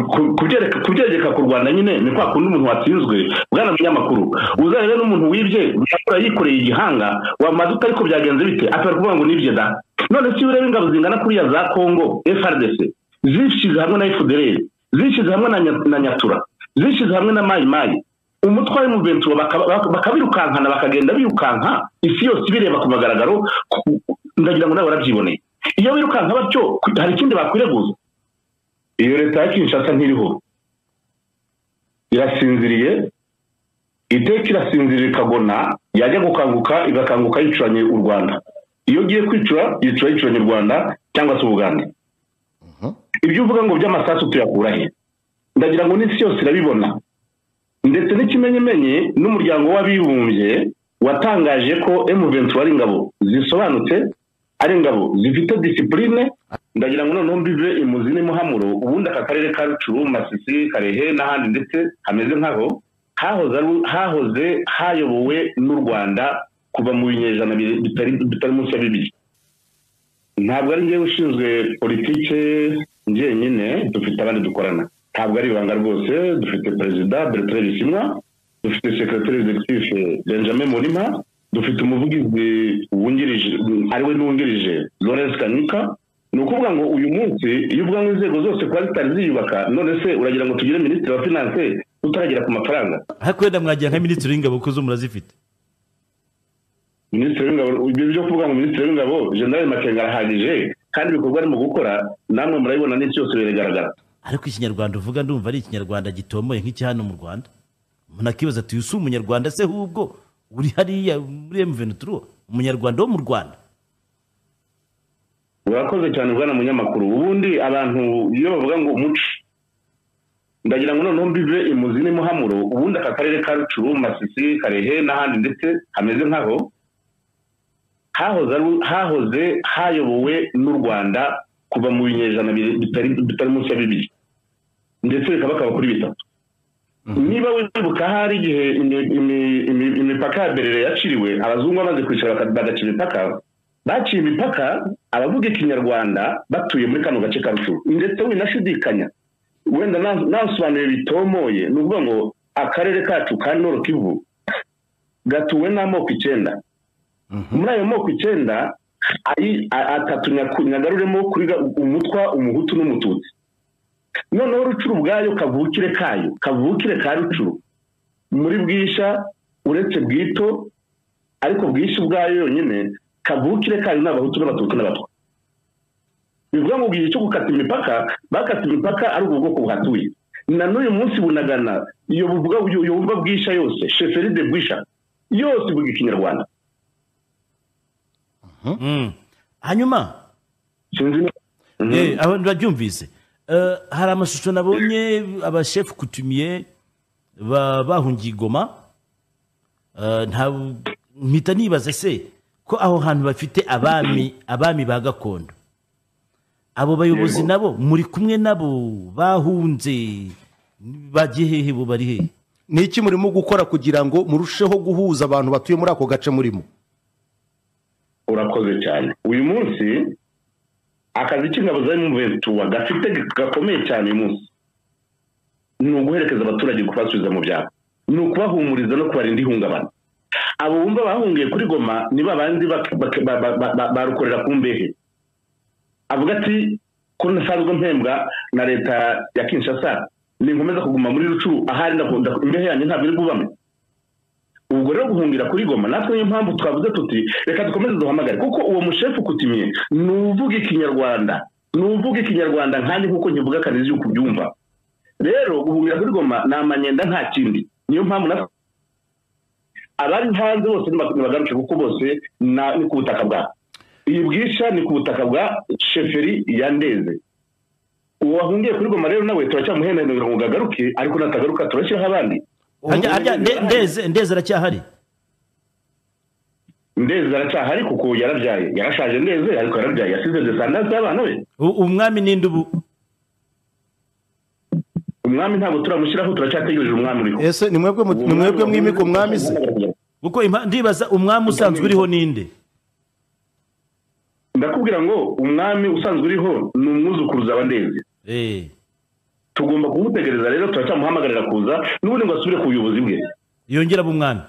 kubyegeka ku rwanda nyine ni kwa kundi umuntu watsinzwe bwana munyamakuru uzarebe n'umuntu wibye yakora yikoreye igihanga wamaze utari ko byagenze bite atari kuvuga ngo nibye da none si ureba ingabo zingana kuriya za kongo frdc zishyize hamwe na fdr zishyize hamwe na nyatura zishyize hamwe na mayi mayi umutware mu benturo bakabirukankana bakagenda birukanka isi yose ibireba ku mugaragaro ndagira ngo nawe warabyiboneye iyo birukanka batyo hari ikindi bakwireguza iyo leta ya kinshasa ntiriho irasinziriye iteka irasinzirira ikagona yajya gukanguka igakanguka yicuranye u rwanda iyo ugiye kwicura yicura yicuranye u rwanda cyangwa se ubugande ibyo uvuga ngo by'amasasu tuyakura he ndagira ngo n'isi yose irabibona ndetse n'ikimenyemenye n'umuryango w'abibumbye watangaje ko emuventu ari ingabo zisobanutse ari ingabo zifite disipurine ndagira ngo noneho mbive imuzi n'imuhamuro ubundi aka karere ka rucuru masisi karehe n'ahandi ndetse hameze nk'aho hahoze hayobowe n'u rwanda kuva mu binyejana bitari munsi ya bibiri ntabwo ari njyewe ushinzwe politike njyenyine dufite abandi dukorana ntabwo ari ibanga rwose dufite perezida bertrand bishimwa dufite sekretari executive benjamin murima dufite umuvugizi wungirije ariwe n'uwungirije lawrence kanyuka ni ukuvuga ngo uyu munsi iyo uvuga ngo inzego zose kuba zitari ziyubaka none se uragira ngo tugire minisitiri wa finanse utaragera ku mafaranga ariko wenda mwagira nka minisitiri w'ingabo kuko zo murazifite minisitiri w'ingabo ibyo kuvuga ngo minisitiri w'ingabo generale makenga arahagije kandi ibikorwa arimo gukora namwe murabibona n'isi yose biragaragara ariko ikinyarwanda uvuga ndumva ari ikinyarwanda gitomoye nk'iki hano mu rwanda umuntu akibaza ati ''yusi umunyarwanda se hubwo uri hariya muri emuveni turu umunyarwanda wo mu rwanda'' urakoze cyane bwana munyamakuru ubundi abantu iyo bavuga ngo umuco ndagira ngo noneho mbive imuzi n'imuhamuro ubundi aka karere ka rucuru masisi karehe n'ahandi ndetse hameze nk'aho hahoze hayobowe n'u rwanda kuva mu binyejana bitari munsi ya bibiri ndetse bikaba bakaba kuri bitatu niba wibuka hari igihe imipaka ya berere yaciriwe abazungu bamaze kwicara bagaca imipaka baciye imipaka abavuga ikinyarwanda batuye muri kano gace ka rucuru ndetse winashidikanya wenda nasobanuye bitomoye ni ukuvuga ngo akarere kacu ka kivu gatuwe n'amoko icyenda muri ayo moko icyenda atatu nyagaruremo kuri umutwa umuhutu n'umututsi noneho rucuru ubwayo kavukire kayo kavukire ka rucuru muri bwisha uretse bwito ariko bwisha ubwayo yonyine kavukire kayo ni abahutu n'abatutsi n'abatwa bivuga ngo igihe cyo gukata imipaka bakata imipaka ari ubwo bwoko buhatuye na n'uyu munsi bunagana iyo wumva bwisha yose sheferi de bwisha yose ivuga ikinyarwanda hanyuma abantu babyumvise hari amashusho nabonye abashefu kutumiye bahungiye igoma mpita nibaza se ko aho hantu bafite abami abami ba gakondo abo bayobozi nabo muri kumwe nabo bahunze bajye hehe bo bari hehe ni iki murimo gukora kugira ngo murusheho guhuza abantu batuye muri ako gace murimo urakoze cyane uyu munsi akazi k'ingabo za emuventura gafite gakomeye cyane uyu munsi ni uguherekeza abaturage kubasubiza mu byaro ni ukubahumuriza no kubarinda ihungabana abo bumva bahungiye kuri goma ni babandi barukorera ku mbehe avuga ati ko ntasanzwe mpembwa na leta ya kinshasa ninkomeza kuguma muri rucuru ahari imbehe yanjye ntabwo iri bubame ubwo rero guhungira kuri goma natwe niyo mpamvu twavuze tuti reka dukomeze duhamagare kuko uwo mushefu ukutumye ni uvuga ikinyarwanda ni uvuga ikinyarwanda nkandi nk'uko nkivuga akazi yuko ubyumva rero guhungira kuri goma ni amanyenda nta kindi niyo mpamvu natwe abari hanze bose ntibagaruke kuko bose ni ku butaka bwa iyi bwisha ni ku butaka bwa sheferi ya ndeze uwo wahungiye kuri goma rero nawe turacyamuhendanira ngo gagaruke ariko natagaruka turashyiraho abandi ndeze ndeze aracyahari ndeze aracyahari kuko yarabyaye yarashaje ndeze ariko yarabyaye yasize desandazi y'abana be umwami ninde ubu umwami ntabwo turamushyiraho turacyategereje umwami uriho ese ni mwebwe mwimika umwami se kuko ndibaza umwami usanzwe uriho ninde ndakubwira ngo umwami usanzwe uriho ni umwuzukuruza wa ndeze tugomba kumutegereza rero turacyamuhamagarira kuza n'ubundi ngo asubire ku buyobozi bwe yongera b'umwami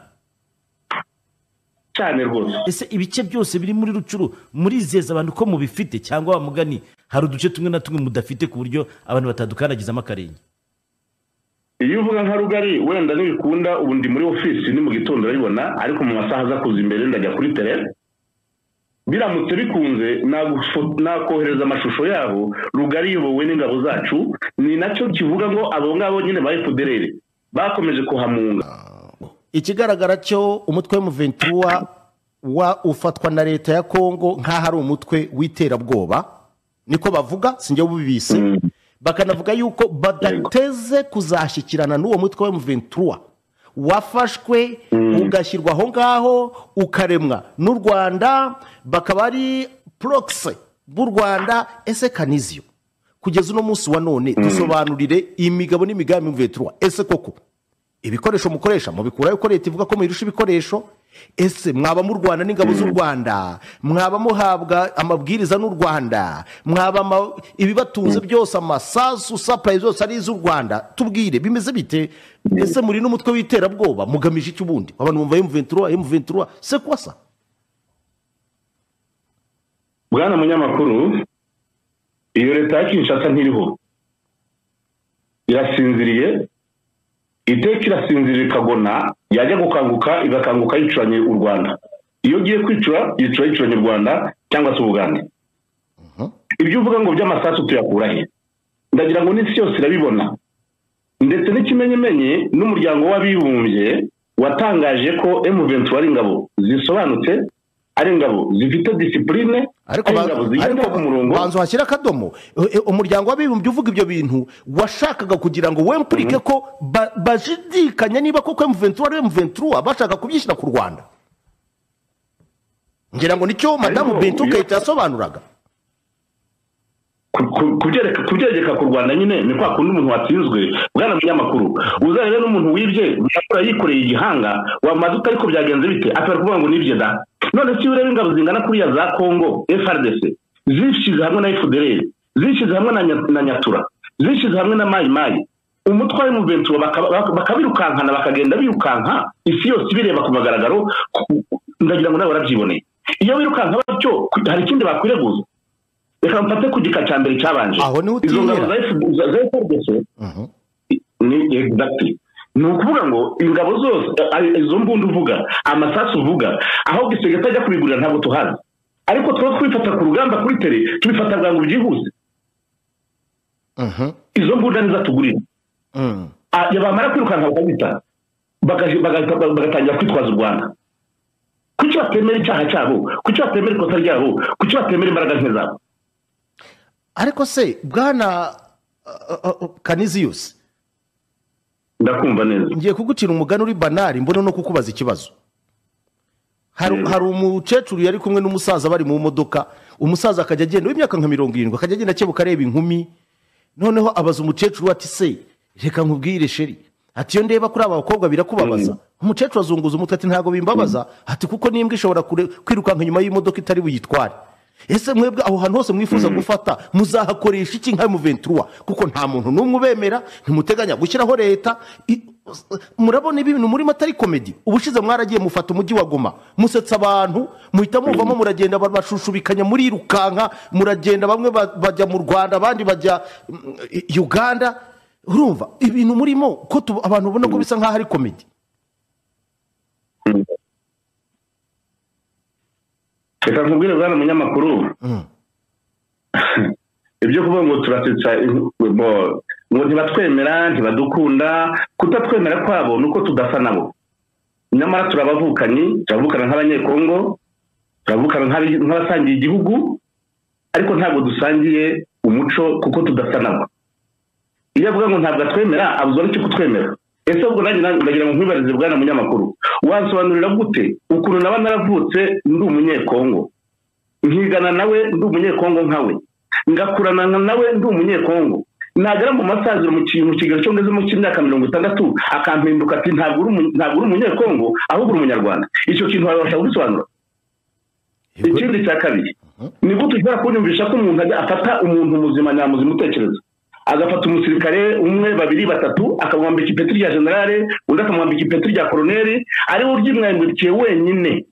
cyane rwose ese ibice byose biri muri rucuru murizeza abantu ko mubifite cyangwa wa mugani hari uduce tumwe na tumwe mudafite ku buryo abantu batadukandagizamo akarenge iyo uvuga nka rugari wenda ntibikunda ubu ndi muri ofisi ni mu gitondo urabibona ariko mu masaha aza kuza imbere ndajya kuri tere biramutse bikunze nagufo- nakohereza amashusho yabo rugari iyobowe n'ingabo zacu ni nacyo kivuga ngo abo ngabo nyine ba efuderere bakomeje kuhamunga ikigaragara cyo umutwe w'umuventura wa ufatwa na leta ya kongo nk'aho ari umutwe w'iterabwoba niko bavuga sinjye ubibise bakanavuga yuko badateze kuzashyikirana n'uwo mutwe w'umuventura wafashwe ugashyirwa aho ngaho ukaremwa n'u rwanda bakaba ari porokise b'u rwanda ese kaniziyo kugeza uno munsi wa none dusobanurire imigabo n'imigambi y'umuventura ese koko ibikoresho mukoresha mubikuraho ko leta ivuga ko muyirusha ibikoresho ese mwaba mu rwanda n'ingabo z'u rwanda mwaba muhabwa amabwiriza n'u rwanda mwaba ama- ibibatunze byose amasasu sapurayi zose ari iz'u rwanda tubwire bimeze bite ese muri n'umutwe w'iterabwoba mugamije iki ubundi abantu bumva emuventura emuventura se kwasa bwana munyamakuru iyo leta ya kinshasa ntiriho irasinziriye iteka irasinzirira ikagona yajya gukanguka igakanguka yicuranye u rwanda iyo ugiye kwicura yicura yicuranye u rwanda cyangwa se ubugande ibyo uvuga ngo by'amasasu tuyakura he ndagira ngo n'isi yose irabibona ndetse n'ikimenyemenye n'umuryango w'abibumbye watangaje ko M23 ari ingabo zisobanutse ari ingabo zifite disipurine ariko ari ba- ingabo zigenda ku murongo ariko banza uhashyire akadomo E- e- umuryango w'abibumbye uvuga ibyo bintu washakaga kugira ngo wempurike ko ba- bashidikanya niba koko emuventura ari emuventura bashaka kubyishyira ku rwanda ngira ngo nicyo madamu Ariko bintu iyo- kayita yasobanuraga ku- ku- kubyereka kubyegeka ku rwanda nyine ni kwa kundi umuntu watsinzwe bwana munyamakuru uzarebe n'umuntu wibye yakora yikoreye igihanga wamaze ute ariko byagenze bite akabera kuvuga ngo nibye da none si ureba ingabo zingana kuriya za kongo frdc zishyize hamwe na fdr zishyize hamwe na Nya- na nyatura zishyize hamwe na mayi mayi umutwe wa muventura bakabirukankana bakagenda birukanka isi yose ibireba ku magaragaro ku- ndagira ngo nawe warabyiboneye iyo wirukanka batyo ku- hari ikindi bakwireguza reka mfate ku gika cya mbere cyabanje Aho niho izo utinyera. ngabo za F- za- za FRDC ni exactly ni ukuvuga ngo ingabo zose a- izo mbunda uvuga amasasu uvuga aho gisenge atajya kubigurira ntabwo tuhazi ariko twaba twifata ku rugamba kuri tere tubifata bwangu byihuse izo mbunda nizo tugurira Ah, ya bamara kwirukanka bakabita bagahi- bagahita- baga- bagatangira kwitwaza u rwanda kuki batemera icyaha cyabo kuki batemera ikosa ryabo kuki batemera imbaraga nke zabo ariko se bwana kaniziyusi ndakumva neza ngiye kugucira umugani uri banari mbona no kukubaza ikibazo hari Mm. hari umukecuru yari kumwe n'umusaza bari mu modoka umusaza akajya agenda w'imyaka nka mirongo irindwi akajya agenda akebuka areba inkumi noneho abaza umukecuru we ati se reka nkubwire sheri ati iyo ndeba kuri aba bakobwa birakubabaza umukecuru azunguza umutwe ati ntabwo bimbabaza ati kuko n'imbwa ishobora kure- kwirukanka inyuma y'imodoka itari buyitware ese mwebwe aho hantu hose mwifuza gufata muzahakoresha iki nka muventura kuko nta muntu n'umwe ubemera ntimuteganya gushyiraho leta I- murabona ibi bintu murimo atari komedi ubushize mwaragiye mufata umujyi wa goma musetsa abantu muhita muvamo muragenda babashushubikanya murirukanka muragenda bamwe ba- bajya mu rwanda abandi bajya mm, i- uganda urumva ibintu murimo ko tu- abantu babona ko bisa nk'aho ari komedi reka nkubwire bwana munyamakuru ibyo kuvuga ngo turasetsa in- bo- ngo ntibatwemera ntibadukunda kutatwemera kwabo ni uko tudasa nabo nyamara turabavukanye turavukana nk'abanyekongo turavukana nk'abi- nk'abasangiye igihugu ariko ntabwo dusangiye umuco kuko tudasa nabo iyo avuga ngo ntabwo atwemera abuzwa n'icyo kutwemera ese ubwo nanjye na- ndagira ngo nkwibarize bwana munyamakuru wansobanurira gute ukuntu naba naravutse ndi umunyekongo nkigana nawe ndi umunyekongo nkawe ngakurana nka nawe ndi umunyekongo nagera mu masaziro mu kintu kigero cyo ngezemo cy'imyaka mirongo itandatu akampinduka ati ntabwo uri umu- ntabwo uri umunyekongo ahubwo uri umunyarwanda icyo kintu wabasha gusobanura ikindi cya kabiri ni gute ushobora kunyumvisha ko umuntu ajya afata umuntu muzima nyamuzima utekereza agafata umusirikare umwe babiri batatu akamwambika ipeti rya generale undi akamwambika ipeti rya koroneri ariwe uryimwambikiye wenyine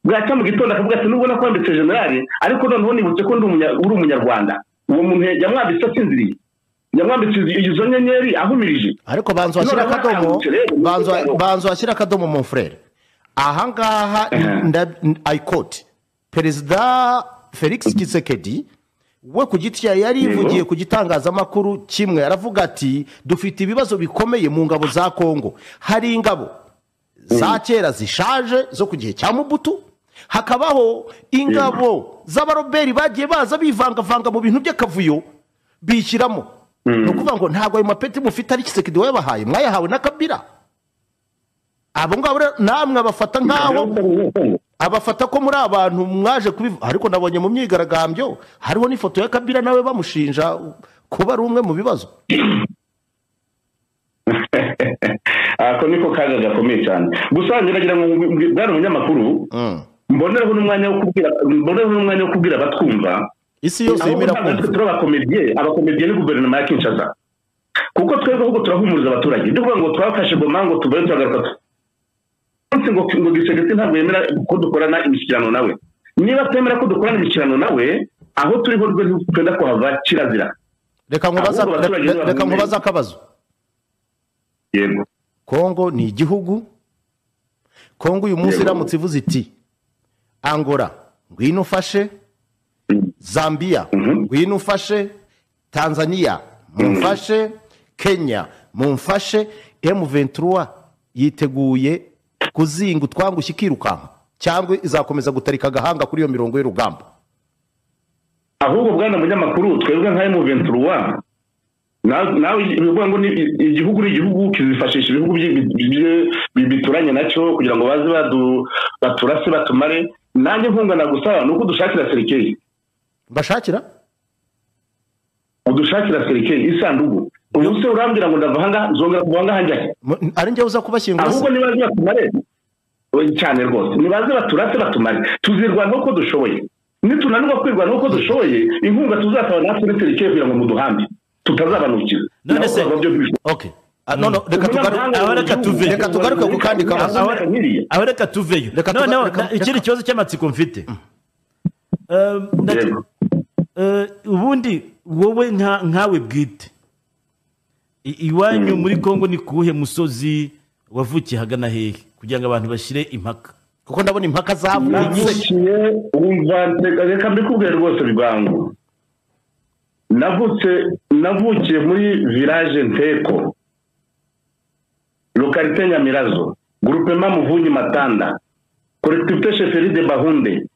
bwacya mu gitondo akavuga ati nubwo nakwambitse generale ariko noneho nibutse ko ndi umunya- uri umunyarwanda uwo muntu yamwambitse asinziriye yamwambitse izi- izo nyenyeri ahumirije ariko banza washyira Noneho akadomo akangutse rero, banza umugabo. banza washyira akadomo mu furere ahangaha Mhm. ayikoti perezida felix kisekedi we ku giti cye yari Yego. yivugiye ku gitangazamakuru kimwe aravuga ati dufite ibibazo bikomeye mu ngabo za kongo hari ingabo za kera zishaje zo ku gihe cya mubutu hakabaho ingabo z'abaroberi bagiye baza bivangavanga mu bintu by'akavuyo bishyiramo ni ukuvuga ngo ntabwo ayo mapeti mufite ari kisekedi wayabahaye mwayahawe na kabira abo ngabo rero namwe abafata nk'aho abafata ko muri abantu mwaje kubivuga ariko nabonye mu myigaragambyo hariho n'ifoto ya kabira nawe bamushinja kuba ari umwe mu bibazo ako niko kaga gakomeye cyane gusa ngeragira ngo mbwi- bwana umunyamakuru Mm. mbonereho n'umwanya wo kubwira mbonereho n'umwanya wo kubwira abatwumva isi yose ahubwo yemera ntabwo natwe kumva turi abakomediye abakomediye ni guverinoma ya kinshasa kuko twebwe ahubwo turahumuriza abaturage ni ukuvuga ngo twafashe goma ngo tuvayo turagaruka tu- munsi ngo ngo gisegeti ntabwo yemera ko dukorana imishyikirano nawe niba twemera ko dukorana imishyikirano nawe aho turi ho rwose twenda kuhava kirazira reka nkubaze ahubwo abaturage reka- reka bamwe- nkubaze akabazo yego kongo ni igihugu kongo uyu munsi Yego. iramutse ivuze iti angora ngwino ufashe Mm. zambiya Mhm. ngwino ufashe tanzaniya mumfashe kenya mumfashe m23 yiteguye kuzinga utwangushye ikirukanka cyangwa izakomeza gutarika agahanga kuri iyo mirongo y'urugamba ahubwo bwana munyamakuru twebwe nka emu venturuwa nawe bivuga ngo ni- igihugu ni igihugu kizifashisha ibihugu byi- byi- bi- bituranye nacyo kugira ngo baze badu- baturase batumare nanjye nkungana gusa ni uko dushakira serikeri mbashakira udushakira serikeri isanduku ubu se urambwira ngo ndava ahangaha zongera kuva ahangaha njyahe Mu- ari njye uza kubashyingura se? ahubwo nibaze batumare oya, cyane rwose nibaze baturase batumare tuzirwanaho uko dushoboye nitunanirwa kwirwanaho uko dushoboye inkunga tuzataba natwe ni serikeri kugira ngo muduhambe tutazabanukira None Nabo se- bazava byo bishoboye. okay Ah, no, no, reka tugaruke Umunyamahanga aho reka w'igihugu- tuve. Reka tugaruke ku kandi kabazo. Aho reka nkiriya. aho reka tuveyo Reka tuga- noneho reka- na- ikindi reka- kibazo cy'amatsiko mfite Eh, ndate- Yego. eh, ubundi wowe nka- nkawe bwite I- iwanyu muri kongo ni kuwuhe musozi wavukiye hagana hehe kugira ngo abantu bashyire impaka kuko ndabona impaka zavuye nyinshi navukiye wumva reka- reka mbikubwire rwose bibangu navutse navukiye muri village nteko lokalite nyamirazo groupement muvunyi matanda collectivité chefferie de bahunde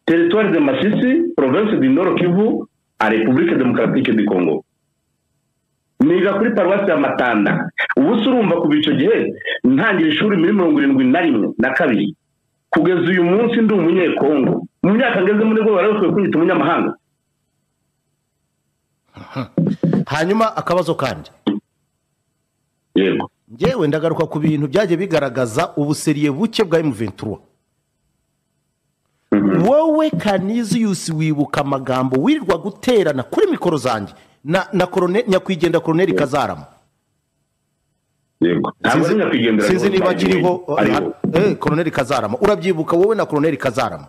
territoire de masisi province du nord kivu a république démocratique du congo niga kuri paruwasi ya matanda ubu se urumva kuva icyo gihe ntangira ishuri muri mirongo irindwi na rimwe na kabiri kugeza uyu munsi ndi umunyekongo mu myaka ngeze muri bwo barabikwiye kunyita umunyamahanga hanyuma akabazo kandi yego ngewe ndagaruka ku bintu byagiye bigaragaza ubuseriye buke bwa M23 wowe Canisius wibuka amagambo wirirwa guterana kuri mikoro zanjye na na korone nyakwigenda koroneri kazarama yego ntabwo ari nyakwigendera sinzi niba akiriho ariho eh koroneri kazarama urabyibuka wowe na koroneri kazarama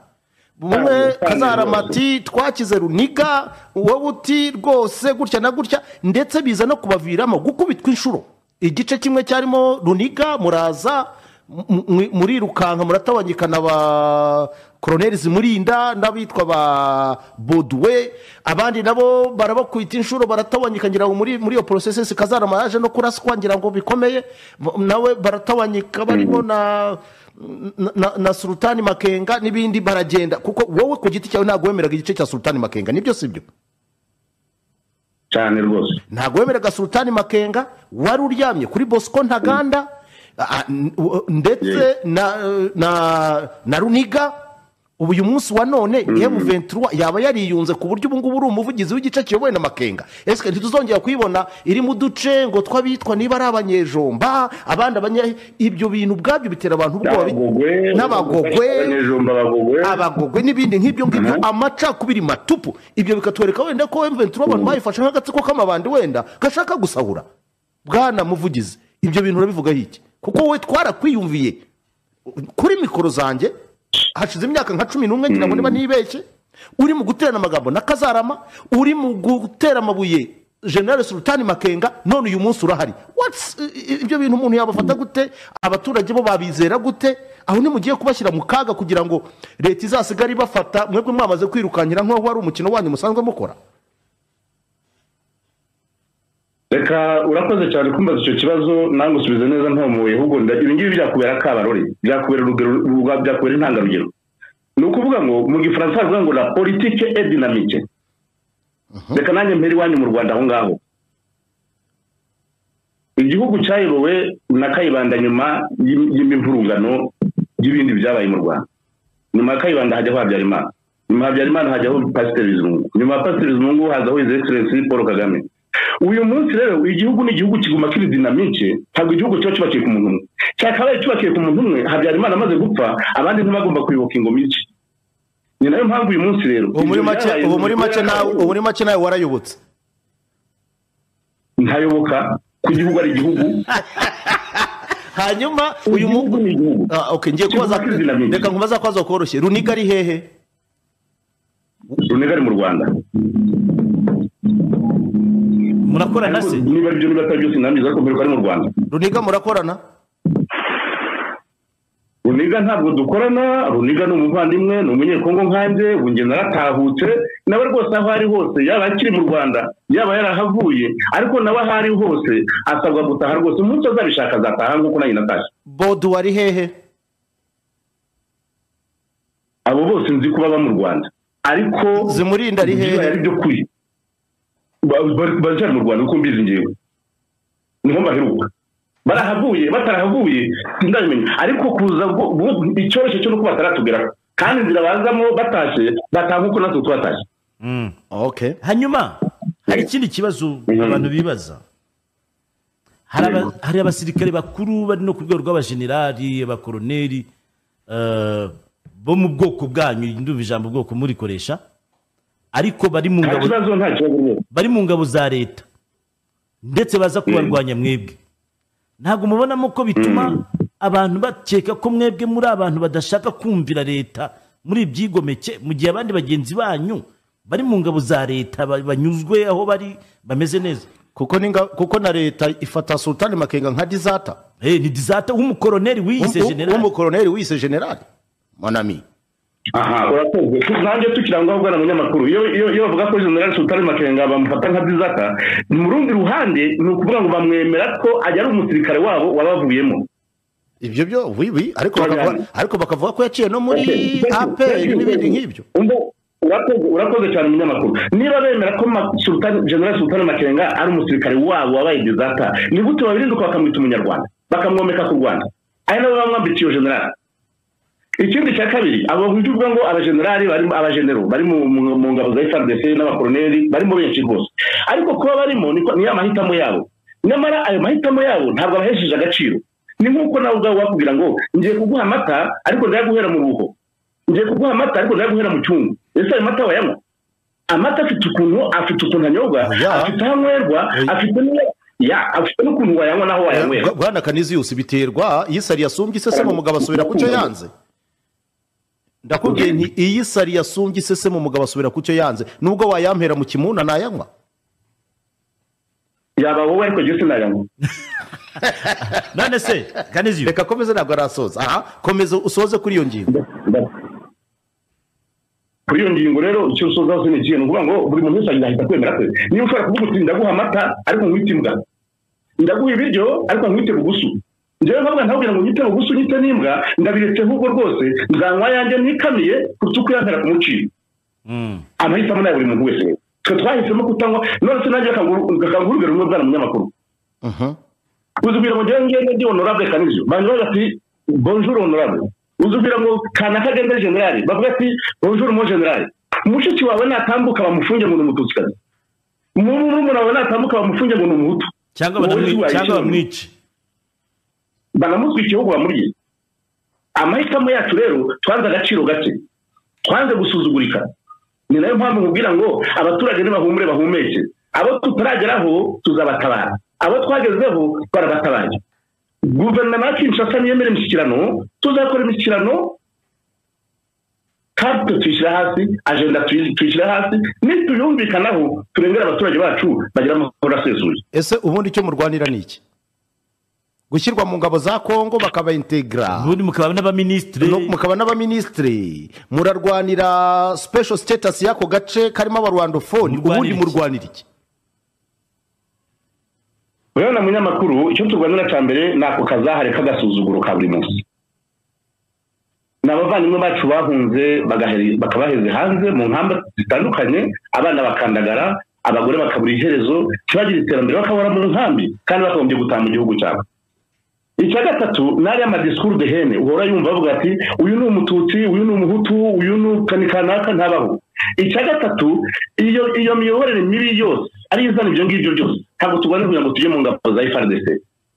bumwe Ah, kazarama rwose. ati twakize runiga wowe uti rwose gutya na gutya ndetse biza no kubaviramo gukubitwa inshuro igice kimwe cyarimo runiga muraza mu- mu- murirukanka muratabanyikana ba koroneri zimurinda n'abitwa ba boduwe abandi nabo barabakubita inshuro baratabanyika ngira ngo muri muri iyo porosesesi kazarama yaje no kuraswa ngira ngo bikomeye mu- nawe baratabanyika barimo na na- na, na sultani makenga n'ibindi baragenda kuko wowe ku giti cyawe ntabwo wemeraga igice cya sultani makenga nibyo si byo cyane rwose ntabwo wemeraga sultani makenga wari uryamye kuri bosco ntaganda a- a- n- w- ndetse na, na, na runiga ubu uyu munsi wa none ventura yaba yariyunze ku buryo ubu ngubu uri umuvugizi w'igice kiyobowe na makenga ese ntituzongera kuyibona iri mu duce ngo tw'abitwa niba ari abanyejomba abandi abanye ibyo bintu ubwabyo bitera abantu ubwoba N'abagogwe, n'abagogwe abanyejomba, abagogwe. abagogwe n'ibindi nk'ibyo ngibyo amacakubiri matupu ibyo bikatwereka wenda ko ventura abantu bayifashe nk'agatsiko k'amabandi wenda gashaka gusahura bwana muvugizi ibyo bintu urabivugaho iki kuko wowe twarakwiyumviye kuri mikoro zanjye hashize imyaka nka cumi n'umwe ngira ngo niba nibeshye uri mu guterana amagambo na kazarama uri mu gutera amabuye generale sultani makenga none uyu munsi urahari What's- i- i- ibyo bintu umuntu yabafata gute abaturage bo babizera gute aho ntimugiye kubashyira mu kaga kugira ngo leta izasigare ibafata mwebwe mwamaze kwirukankira nk'aho wari umukino wanyu musanzwe mukora reka urakoze cyane kumbaza icyo kibazo nange usubize neza ntamuye ahubwo nda- ibi ngibi byakubera kabarore byakubera urugero rwa- byakubera intangarugero ni ukuvuga ngo mu gifaransa baravuga ngo la politike et dynamique reka nanjye mpera iwanyu mu rwanda aho ngaho igihugu cyayobowe na kayibanda nyuma y'im- y'imivurungano y'ibindi byabaye mu rwanda nyuma ya kayibanda hajyaho habyarimana nyuma ya habyarimana hajyaho pasiteri bizungu nyuma ya pasiteri bizungu hazaho izi egiserensi paul kagame uyu munsi rero igihugu ni igihugu kiguma kiri dinamike ntabwo igihugu kiba cyubakiye ku muntu umwe cyakabaye cyubakiye ku muntu umwe habyarimana amaze gupfa abandi ntibagomba kuyoboka ingoma iki ni nayo mpamvu uyu munsi rero ubu muri ibyo make byabaye ubu mu muri gihugu make nawe cyacu. ubu muri make nawe warayobotse ntayoboka ko igihugu ari igihugu hanyuma uyu igihugu mu ni igihugu Ah, okay, ngiye Igihugu kubaza cy'izina ry'inzu. reka nkubaza kwazo koroshye runiga ari hehe runega ari mu rwanda murakorana se niba aribyo niba atari byose inama iza kuvuga ko ari mu rwanda runiga murakorana runiga ntabwo dukorana runiga ni umuvandimwe ni umunyekongo nkanjye ubu njye naratahutse nawe rwose aho ari hose yaba akiri mu rwanda yaba yarahavuye ariko nawe aho ari hose asabwa gutaha rwose umunsi azabishaka azataha nk'uko nanjye natashye bodu wari hehe abo bose nzi ko baba mu rwanda ariko zimurinda ari bibaye hehe ari byo kuri Ba- ba- baracyari mu rwanda kuko mbizi ngewe niho baheruka barahavuye batarahavuye sindabimenya ariko kuza bwo- bwo- icyoroshye cyo nuko bataratugeraho kandi inzira bazamo batashye bataha nk'uko natwe tubatashye Mm. okay hanyuma hari ikindi kibazo Mhm. abantu bibaza Hari aba- Yego. hari abasirikare bakuru bari no ku rwego rw'abajenerali abakoroneri eh, bo mu bwoko bwanyu ndumva ijambo bwoko murikoresha ariko bari mu nta ngabo kibazo nta kibazo rwose bari mu ngabo za leta ndetse baza kubarwanya mwebwe ntabwo mubonamo ko bituma abantu bakeka ko mwebwe muri abantu badashaka kumvira leta muri ibyigomeke mu gihe abandi bagenzi banyu bari mu ngabo za leta ba- banyuzwe aho bari bameze neza kuko ni nga- kuko na leta ifata sultani makenga nka dizata Eh, ni dizata w'umukoroneri wiyise generali w'umukoroneri wise generali monami aha urakoze Tu- nanjye tukirangwa bwana munyamakuru iyo iyo- iyo bavuga ko general sultani makenga bamufata nka bizata mu rundi ruhande ni ukuvuga ngo bamwemera ko ajya ari umusirikare wabo wabavuyemo ibyo byo wi wi ariko bakavuga Turajyana. ariko bakavuga ko yaciye no muri Okay, thank you, thank aperi you. n'ibindi nk'ibyo Umbo- urakoze- urakoze cyane umunyamakuru niba bemera ko Ma- Sultan- general sultani makenga ari umusirikare wabo wabaye dizata ni gute babirinduka bakamwita umunyarwanda bakamwomeka ku rwanda ari nabo bamwambitse iyo general ikindi cya kabiri abo bivuga ngo abajenerali barimo abajenero bari mu mu- mu ngabo za FARDC n'abakoroneri barimo benshi rwose ariko kuba barimo niko- ni amahitamo yabo nyamara ayo mahitamo yabo ntabwo abahesheje agaciro ni nk'uko nawe ubwawe wakubwira ngo ngiye kuguha amata ariko ndaya guhera mu ruho ngiye kuguha amata ariko ndaya guhera mu cyungu ese ayo mata wayanywa amata afite ukuntu afite ukuntu anyobwa Oya. afite aho anywerwa Oya. afite n'iyo- ya afite n'ukuntu wayanywa n'aho wayanywera Bwa- bwana kaniziyusi biterwa iyo isari yasumbye iseseme umugabo asubira ku cyo yanze ndakubwiye nti iyo isari yasumbye iseseme umugabo asubira ku cyo yanze nubwo wayampera mu kimuna nayanywa yaba wowe ariko jye sinayanywa none se kaniziyo reka komeze ntabwo arasoza aha komeza usoze kuri iyo ngingo kuri iyo ngingo rero icyo usoza hose ni ikihe ni ukuvuga ngo buri muntu wese ahita kwemera kwe niba ushobora kuvuga uti ndaguha amata ariko nkwite imbwa ndaguha ibiryo ariko nkwite bugusu njyewe nkavuga ntabwira ngo nyite bugusu nyite n'imbwa ndabiretse ahubwo rwose nzanywa ayanjye nikamiye kuruta uko yantera kumucira amahitamo ni aya buri muntu wese rero twe twahisemo kutanywa none se nanjye gakangurugero rumwe bwana munyamakuru Mhm. uzibwira ngo njyewe ngende ndi honorable kanizyo banjye bavuga ati bonjour honorable uzubwira ngo kanaka agenda generali bavuga ati bonjour mo generali mushiki wawe natambuka bamufunge ngo ni umututsi murumuna wawe natambuka bamufunge ngo ni umuhutu cyangwa Wowe banamwi- wayishyira cyangwa mu- bamwice banamutwika igihugu bamuriye amahitamo yacu rero twanze agaciro gake twanze gusuzugurika ni nayo mpamvu nkubwira ngo abaturage nibahumure bahumeke abo tutarageraho tuzabatabara abo twagezeho barabatabaye guverinoma ya kinshasa niyemera imishyikirano tuzakora imishyikirano kapite tuyishyira hasi ajenda tuyi- tuyishyira hasi nituyumvikanaho turengere abaturage bacu bagira amahoro asesuye ese ubundi icyo murwanira ni iki gushyirwa mu ngabo za kongo bakabayintegra ubundi mukaba n'abaminisitiri No- mukaba n'abaminisitiri murarwanira special status y'ako gace karimo abarwandofoni Murwanira ubundi iki? murwanira iki rero na munyamakuru icyo turwanira cya mbere ni ako kazahare k'agasuzuguro ka buri munsi ni abavandimwe bacu bahunze bagahere- bakabaheze hanze mu nkamba zitandukanye abana bakandagara abagore bakabura iherezo ntibagire iterambere bakabura mu nkambi kandi bakagombye gutaha mu gihugu cyabo icya gatatu ni ariya amadisikuru dehene uhora yumva bavuga ati uyu ni umututsi uyu ni umuhutu uyu ni kani kanaka ntabaho icya gatatu iyo iyo miyoborere mibi yose ariyo izana ibyo ngibyo byose ntabwo tugomba kugira ngo tujye mu ngabo za frdc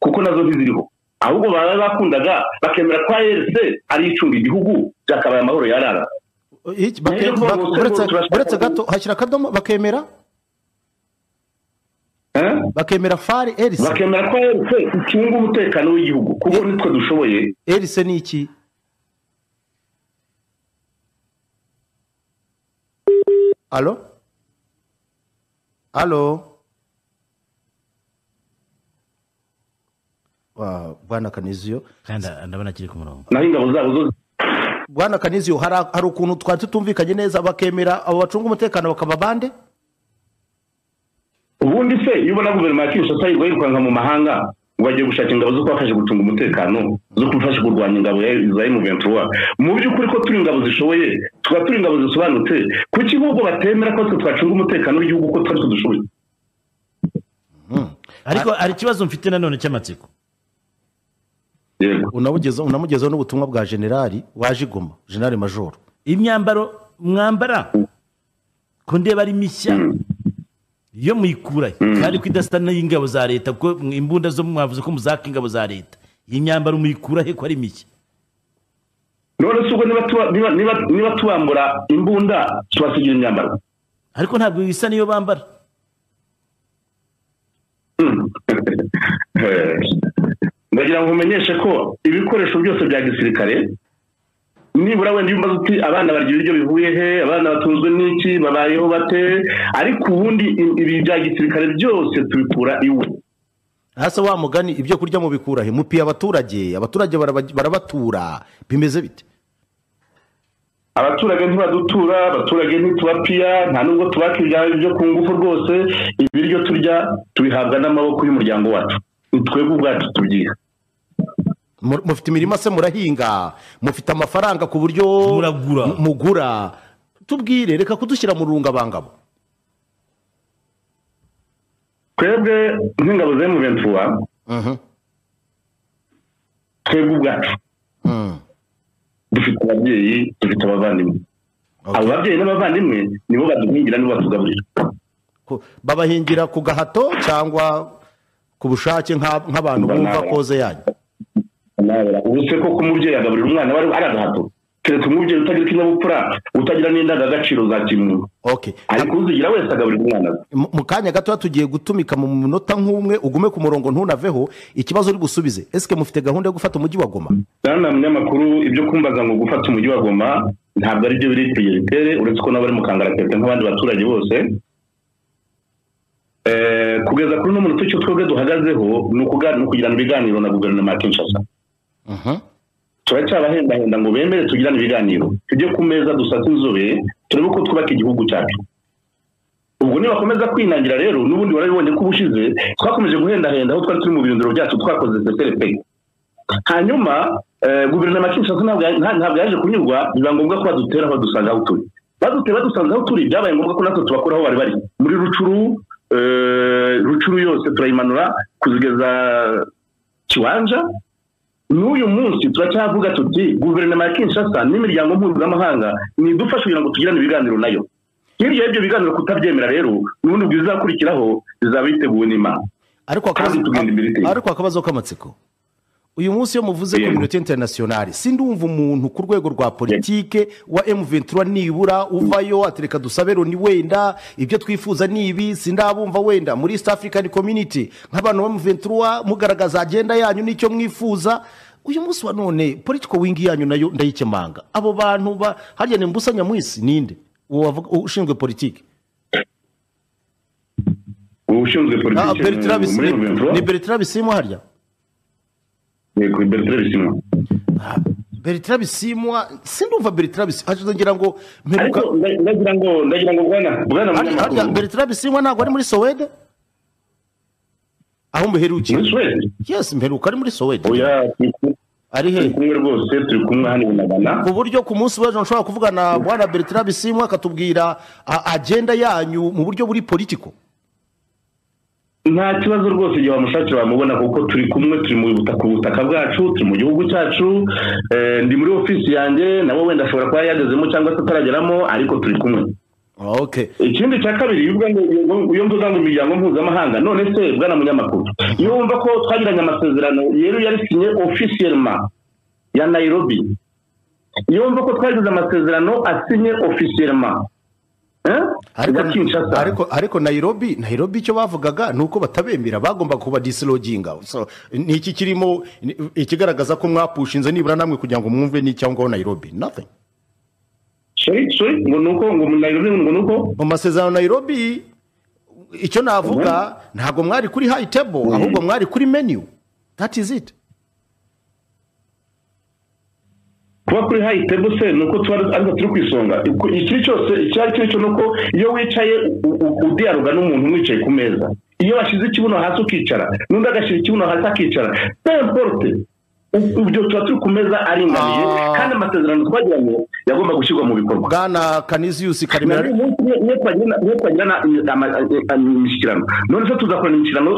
kuko nazo ntiziriho ahubwo baba bakundaga bakemera ko arc ariyo icunga igihugu byakabaye amahoro yarara Iki- bake- Rero bak- urwo uretse- turashaka- uretse gato hashyira akadomo bakemera Eh? bakemera fari erise bakemera ko arc icunga umutekano w'igihugu kuko nitwe dushoboye erise ni iki alo alo Wa- bwana kaniziyo kandi ndabona kiri ku murongo naho ingabo zabo zo bwana kaniziyo hari hari ukuntu twari tutumvikanye neza bakemera abo bacunga umutekano bakaba bande ubundi se iyo ubona guverinoma ya kinshasa yirirwa yirukanka mu mahanga ngo bagiye gushaka ingabo zo kubafasha gucunga umutekano zo kubafasha kurwanya ingabo ya za emuventura mu by'ukuri ko turi ingabo zishoboye tukaba turi ingabo zisobanutse kuki ahubwo batemera ko twe twacunga umutekano w'igihugu ko twari tudushoboye ariko hari ikibazo mfite nanone cy'amatsiko yego unamugeza unamugezaho n'ubutumwa bwa generali waje igoma generali majoro imyambaro mwambara ko ndeba ari mishya yo muyikurayo kandi ko idasa n'iy'ingabo za leta kuko imbunda zo mwavuze ko muzaka ingabo za leta iyi myambaro muyikurahe ko ari mishya none se ubwo niba tuba- niba- niba- niba tubambura imbunda tubasigira imyambaro ariko ntabwo isa n'iyo bambara Eh, ndagira ngo umenyeshe ko ibikoresho byose bya gisirikare nibura wenda iyo umaze uti abana barya ibiryo bivuye he abana batunzwe n'iki babayeho bate ariko ubundi i- ibi bya gisirikare byose tubikura iwe hasi wa mugani ibyo kurya mubikura he mupiye abaturage abaturage baraba- barabatura bimeze bite abaturage ntibadutura abaturage ntitubapira nta nubwo tubaka ibyabo byo ku ngufu rwose ibiryo turya tubihabwa n'amaboko y'umuryango wacu ni twebwe ubwacu tubyiha Mu- mufite imirima se murahinga mufite amafaranga ku buryo Muragura. mu- mugura tubwire reka kudushyira mu rungabangabo twebwe nk'ingabo za emuventura Mhm. twebwe ubwacu Mm. dufite ababyeyi dufite abavandimwe Okay. abo babyeyi n'abavandimwe nibo baduhingira nibo batugaburira Ko- babahingira ku gahato cyangwa ku bushake nka- nk'abantu Mbona bumva aba- koze yanyu Nabera, ubu se koko umubyeyi agaburira umwana we ari agahato keretse umubyeyi utagira ikinyabupfura utagira n'indangagaciro za kimuntu okay ariko uzigira wese agaburira umwana we mu mu kanya gato tugiye gutumika mu munota nk'umwe ugume ku murongo ntunaveho ikibazo uri busubize esike mufite gahunda yo gufata umujyi wa goma ndabona munyamakuru ibyo kumbaza ngo gufata umujyi wa goma ntabwo ari byo biri prioritaire uretse ko nabo bari mu kangaratete nk'abandi baturage bose Eh, kugeza kuri uno munota icyo twebwe duhagazeho ni ukuga- ni ukugirana ibiganiro na guverinoma ya kinshasa turacyabahendahenda ngo bemere tugirane ibiganiro tujye ku meza dusase inzobe turebe uko twubaka igihugu cyacu ubwo nibakomeza kwinangira rero n'ubundi warabibonye ko ubushize twakomeje guhendahenda aho twari turi mu birindiro byacu twakoze seserepe hanyuma eh, guverinoma ya kinshasa ntabwo ya- nta- ntabwo yaje kunyurwa biba ngombwa ko badutera aho dusanga aho turi badutera badusanze aho turi byabaye ngombwa ko natwe tubakura aho bari bari muri rucuru eh, rucuru yose turayimanura kuzigeza kiwanja n'uyu munsi turacyavuga tuti guverinoma ya kinshasa n'imiryango mpuzamahanga nidufashe kugira ngo tugirane ibiganiro nayo hirya y'ibyo biganiro kutabyemera rero n'ubundi bwiza bizakurikiraho bizaba biteguwe n'imana ariko akabazo- Kandi tugenda imbere iteye. ariko akabazo k'amatsiko uyu munsi iyo muvuze Yego. kominote interinasiyonari sindumva umuntu ku rwego rwa politike wa M23 nibura uvayo atereka dusabe loni wenda ibyo twifuza ni ibi sindabumva wenda muri East African Community nk'abantu ba M23 mugaragaza agenda yanyu n'icyo mwifuza uyu munsi wa none political wing yanyu nayo ndayikemanga abo bantu ba harya ni mbusa nyamwisi ninde uwo wavuga- ushinzwe politike ushinzwe Ah, politiki Bertrand Bisimwa- muri ruventura ni Bertrand Bisimwa harya yego bertrand bisimwa Bertrand Bisimwa sindumva Bertrand Bisimwa ngira ngo mperuka ariko nda- ndagira ngo ndagira ngo bwana bwana Harya- harya munyamakuru Bertrand Bisimwa ntabwo ari muri Sowede aho muri mbiherukiye suwede yes mperuka ari muri Sowede oya turi ku- ari he turi kumwe rwose turi kumwe hano i magana ku buryo ku munsi w'ejo nshobora kuvugana na bwana Bertrand Bisimwa akatubwira a- agenda yanyu mu buryo buri politiko nta kibazo rwose igihe wamushakira wamubona kuko turi kumwe turi mu butaka ku butaka bwacu turi mu gihugu cyacu eh, ndi muri ofisi yanjye nawe wenda ashobora kuba yagezemo cyangwa se atarageramo ariko turi kumwe okay ikindi cya kabiri iyo uvuga ngo iyo mvuga ngo imiryango mpuzamahanga none se bwana munyamakuru iyo wumva ko twagiranye amasezerano rero yarisinye ofisiyelma ya nayirobi iyo wumva ko twagize amasezerano asinye ofisiyelma ariko, ya kinshasa ariko, ariko Nairobi Nairobi icyo bavugaga ni uko batabemera bagomba kuba disloginga so, ni iki kirimo ni- ikigaragaza ko mwapushinze nibura namwe kugira ngo mwumve n'icyangombwa Nairobi nothing sorry sorry ngo ni uko ngo nayirobi ngo ni uko mu masezerano Nairobi icyo navuga ntabwo mwari kuri high table ahubwo mwari kuri menu that is it kuba kuri hayi tebo se ni uko tuba ariko turi ku isonga Ku- ikiri cyose icyo ari cyo ni uko iyo wicaye u- u- udiyaruga n'umuntu mwicaye ku meza iyo washyize ikibuno hasi ukicara n'undi agashyira ikibuno hasi akicara pemporute ibyo tuba turi ku meza aringaniye Ah. kandi amasezerano twagiranye yagomba gushyirwa mu bikorwa bwana Canisius Karimera twagirana imishyikirano none se tuzakorana imishyikirano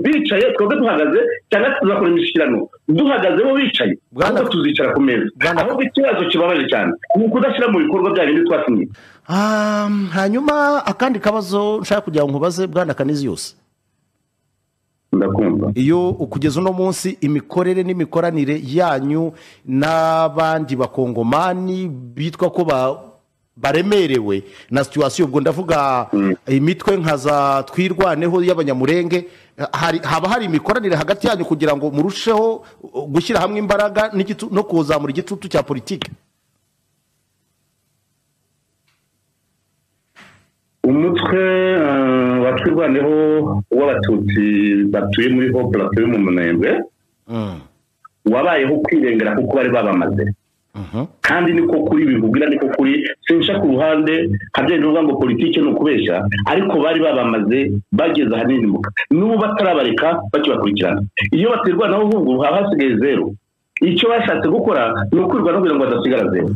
bicaye twebwe duhagaze cyangwa tuzakora imishyikirano duhagaze bo bicaye Bwana- ahubwo tuzicara ku meza Bwana- ahubwo ikibazo kibabaje cyane ni ukudashyira mu bikorwa bya bindi twasinye Um, hanyuma akandi kabazo nshaka kugira ngo nkubaze bwana Canisius ndakumva iyo kugeza uno munsi imikorere n'imikoranire yanyu n'abandi bakongomani bitwa ko ba- baremerewe na situwasiyo ubwo ndavuga imitwe nka za twirwaneho y'abanyamurenge hari- haba hari imikoranire hagati yanyu kugira ngo murusheho uh, gushyira hamwe imbaraga n'igitu- no kuzamura igitutu cya politiki umutwe eh, wa twirwaneho w'abatutsi batuye muri ho batuye mu munebwe wabayeho kwirengera kuko bari babamaze kandi niko kuri bikubwira niko kuri sinsha ku ruhande habyaye n'uvuga ngo politike ni ukubeshya ariko bari babamaze bageze ahanini mu ka- n'ubu batarabareka bakibakurikirana iyo baterwa naho ahubwo haba hasigaye zeru icyo bashatse gukora ni ukwirwa no kugira ngo badasigara zeru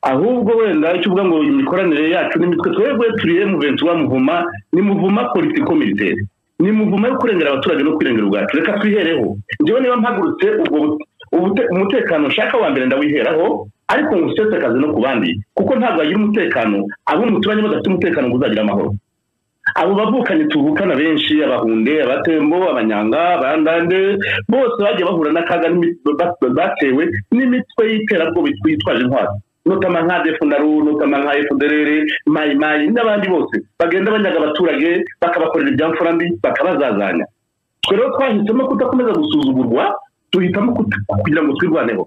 ahubwo wenda icyo uvuga ngo imikoranire yacu n'imitwe twebwe turiye mu benshi wa muvuma ni muvuma politiko militeri ni muvuma yo kurengera abaturage no kwirengera ubwacu reka twihereho njyewe niba mpagurutse ubwo bute- ubute- umutekano nshaka wa mbere ndawiheraho ariko ngusesekaze no ku bandi kuko ntabwo wagira umutekano abo muturanye badafite umutekano ngo uzagira amahoro abo bavukanye tuvukana benshi abahunde abatembo abanyanga abandande bose bagiye bahura n'akaga n'imi- ba- ba- batewe n'imitwe y'iterabwoba yitwaje intwaro notama nka defu na ru notama nka efuderere mayimayi n'abandi bose bagenda banyaga abaturage bakabakorera ibyamfura mbi bakabazazanya twe rero twahisemo kudakomeza gusuzugurwa duhitamo kuta- kugira ngo twirwaneho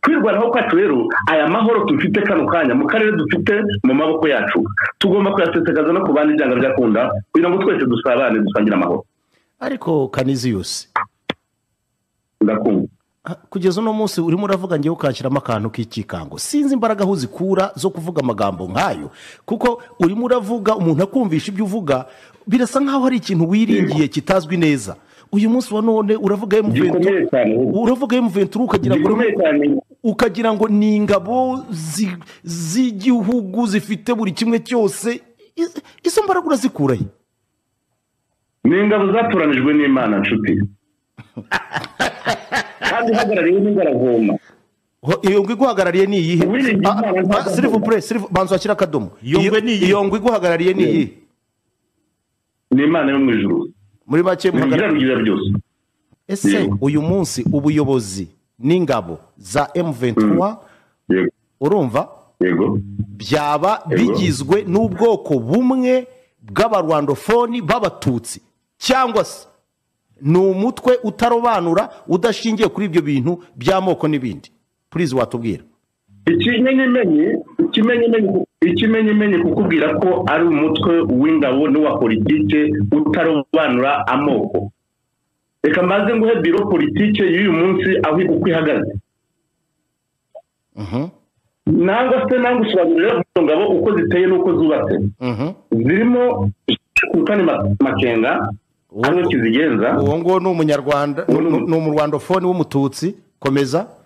kwirwanaho kwacu rero aya mahoro dufite kano kanya mu karere dufite mu maboko yacu tugomba kuyasesekaza no ku bandi byanga byakunda kugira ngo twese dusabane dusangire amahoro ariko kaniziyusi ndakumva Ah, kugeza uno munsi urimo uravuga ngewe ukashyiramo akantu k'ikikango sinzi imbaraga aho uzikura zo kuvuga amagambo nk'ayo kuko urimo uravuga umuntu akumvisha ibyo uvuga birasa nk'aho hari ikintu wiringiye kitazwi neza uyu munsi wa none uravuga gikomeye M23 cyane ahubwo. uravuga M23 ukagira ngo gikomeye cyane ukagira ngo ni ingabo zi- z'igihugu zifite buri kimwe cyose Iz- izo mbaraga urazikuraye ni ingabo zatoranijwe n'imana nshuti kandi ihagarariwe n'ingaragoma Ho- iyo ngwe iguhagarariye ni iyihe Willy Ah, Gimana ah, ntabwo- s'il vous plaît, s'il vous- banza washyira akadomo Iyo ngwe ni iyihe? iyo ngwe iguhagarariye ni iyihe ni imana yo mu ijuru muri make muhagarariye bigira rugira byose ese Yego. uyu munsi ubuyobozi n'ingabo za M23 yego urumva yego byaba Yego. bigizwe n'ubwoko bumwe bw'abarwandofoni b'abatutsi cyangwa se ni umutwe utarobanura udashingiye kuri ibyo bintu by'amoko n'ibindi purize watubwira ikimenyemenye ikimenyemenye ikimenyemenye kukubwira ko ari umutwe w'ingabo n'uwa politike utarobanura amoko reka mbanze nguhe biro politike y'uyu munsi aho uko ihagaze Mhm, nangwa se nangwa usobanurira izo ngabo uko ziteye n'uko zubatse mhm. zirimo kane makenga Uwo- hano kizigenza uwo nguwo ni umunyarwanda ni umu- ni umurwandofoni w'umututsi komeza